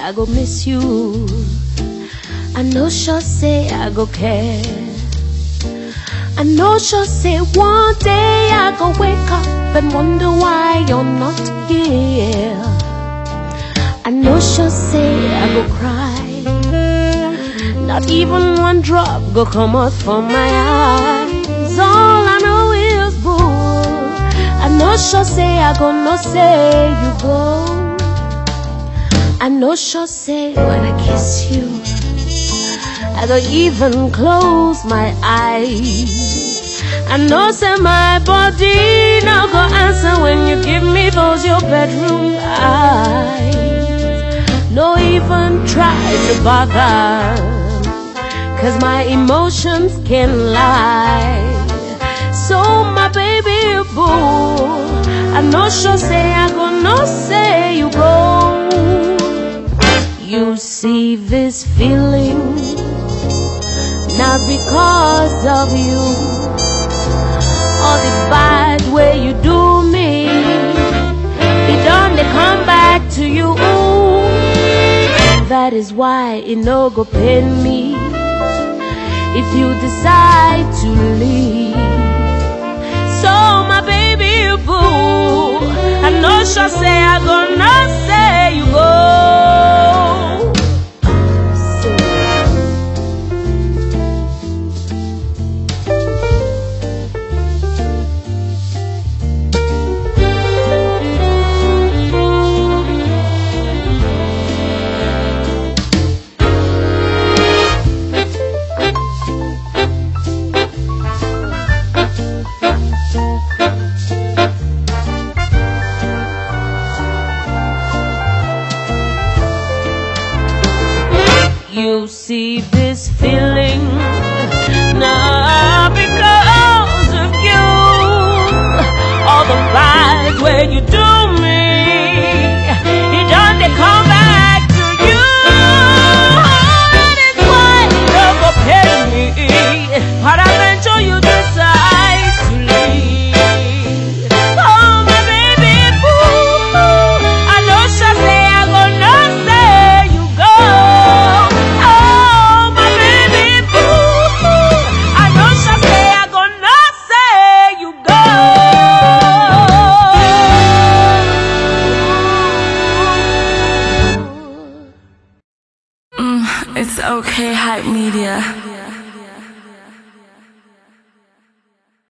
I go miss you. I know sure say I go care. I know sure say one day I go wake up and wonder why you're not here. I know sure say I go cry. Not even one drop go come out from my eyes. All I know is boo. I know sure say I go no say you go. I know sure say when I kiss you, I don't even close my eyes. I know say my body no go answer when you give me those your bedroom eyes. No even try to bother. Cause my emotions can lie. So my baby boo, I know sure say I go no say you go. You see this feeling not because of you. All the bad way you do me, it done they come back to you. That is why it no go pain me if you decide to leave. So my baby boo, I know sure say I gonna say you go. You see this feeling not because of you. All the bad way you do me, it done they come back to you. That is why you don't go pay me. Peradventure you decide to leave. Oh my baby boo, I know sure say I gonna say you go. Oh my baby boo, I know sure say I gonna say you go. It's okay, hype media.